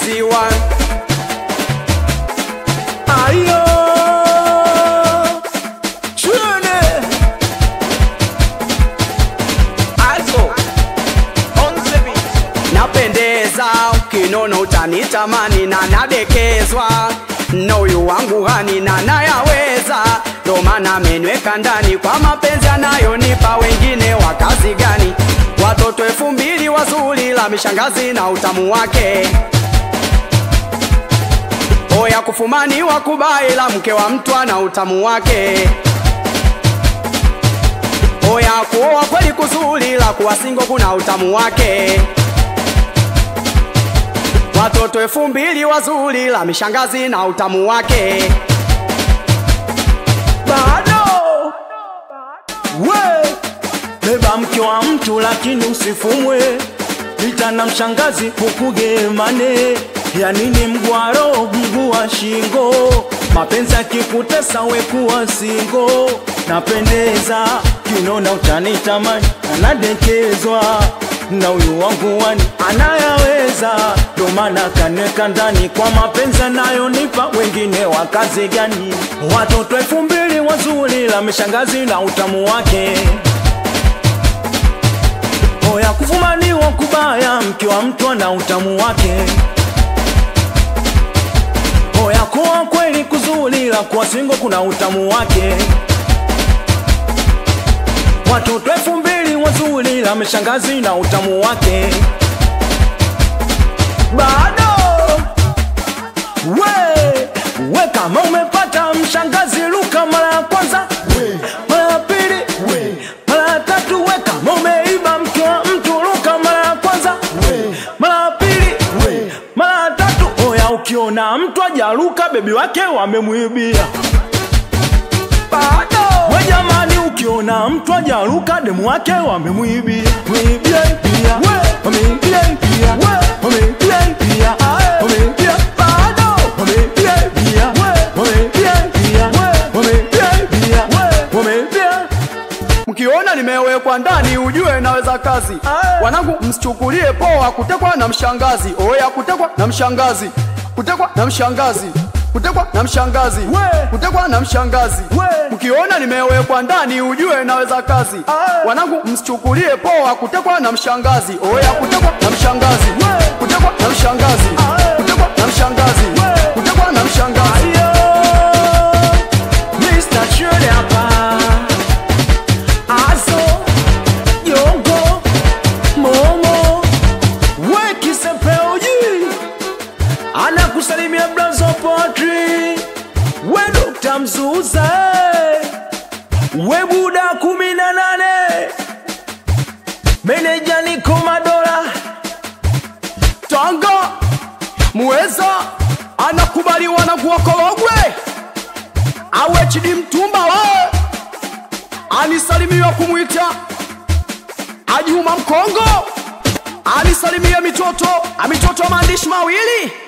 TC1 Ayo Chune also on the beat. Napendeza ukinono utanitamani na nadekezwa na huyu wangu hani na nayaweza, ndo maana amenweka ndani kwa mapenzi anayonipa. Wengine wa kazi gani? Watoto elfu mbili wazuri la mishangazi na utamu wake oya kufumani wa kubai la mke wa mtu ana utamu wake oya kuoa kweli kuzuri la kuwa singo kuna utamu wake watoto elfu mbili wazuri la mishangazi na utamu wake bado we beba mke wa mtu lakini usifumwe ita na mshangazi ukugemane ya nini mgwaro mguu wa shingo mapenzi akikutesa wekuwa singo napendeza kinona utanitamani anadekezwa na huyu wangu wani anayaweza ndo maana kanweka ndani kwa mapenzi anayonipa wengine wa kazi gani watoto elfu mbili wazuri la mishangazi na utamu wake oya kufumaniwa kubaya mke wa mtu ana utamu wake oya kuwa kweli kuzuri la kuwa singo kuna utamu wake watoto elfu mbili wazuri la mishangazi na utamu wake bado we we kama umepata mshangazi luka mara ya kwanza mara ya pili mara ya tatu we kama umeiba mke wa mtu luka mara ya kwanza mara ya pili mara ya tatu oya ukiona mtu ajaruka bebi wake wamemwibia bado we jamani ukiona mtu ajaruka demu wake wamemwibia mwibia pia wamwibia pia wamwibia pia wamwibia bado wamwibia pia wamwibia pia wamwibia pia wamwibia mkiona nimewekwa ndani ujue naweza kazi Aye. wanangu msichukulie poa kutekwa na mshangazi oya kutekwa na mshangazi kutekwa na mshangazi kutekwa na mshangazi We. kutekwa na mshangazi We. mkiona nimewekwa ndani ujue naweza kazi Aye. wanangu msichukulie poa kutekwa na mshangazi oya kutekwa na mshangazi We. kutekwa na mshangazi Aye. kutekwa na mshangazi We. kutekwa na mshangazi Ayo, Mr. Chule hapa. Azo, Yongo, Momo, we Kisepeuji. Anakusalimia Blazo Potri. We Dr. Mzuza. We Buda kumi na nane. Meneja Niko Madola. Tanga muweza anakubaliwa na kuokologwe awe chidi mtumba we anisalimiwa kumwita Ajuma Mkongo anisalimia mitoto amitoto maandishi mawili